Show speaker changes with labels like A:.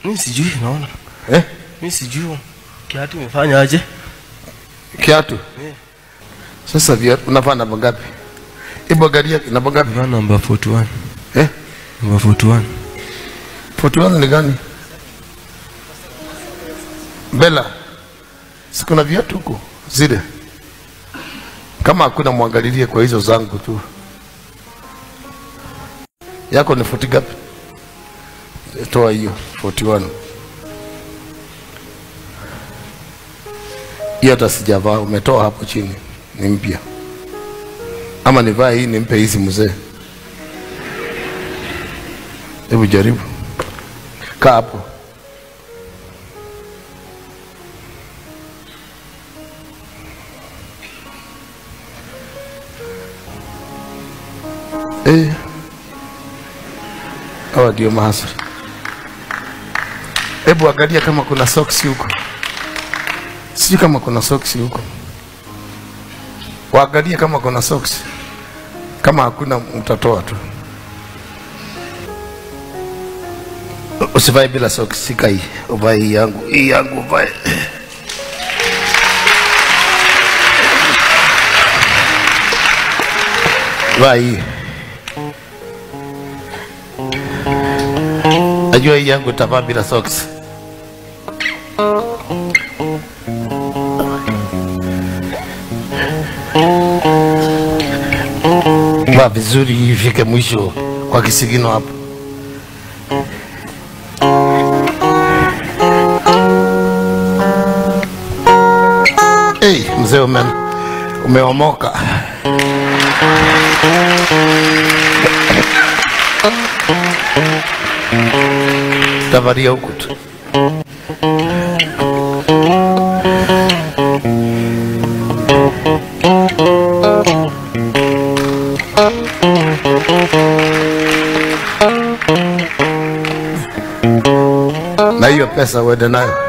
A: mi sijui naona
B: eh?
A: mi sijui kiatu imefanya aje
B: kiatu
A: Eh.
B: sasa viatu unavaa namba ngapi ibo gari yake namba ngapi
A: Vaa namba 41
B: eh?
A: namba 41
B: 41 ni gani bela sikuna viatu huko zile kama hakuna mwangalilie kwa hizo zangu tu yako ni futi gapi toa hiyo 41 hiyo hata sijavaa umetoa hapo chini ni mpya ama nivaa hii nimpe hizi mzee hebu jaribu kaa hapo eh. hawa ndio mahasri hebu angalia kama kuna soksi huko sijui kama kuna soksi huko waangalie kama kuna soksi kama hakuna mtatoa tu usivae bila soksi sika hii uvae hii yangu hii yangu uvae vaa hii najua hii yangu itavaa bila soksi vaa vizuri ifike mwisho kwa kisigino hapo hey, mzee ume, umeomoka tavaria huku tu na hiyo pesa uende nayo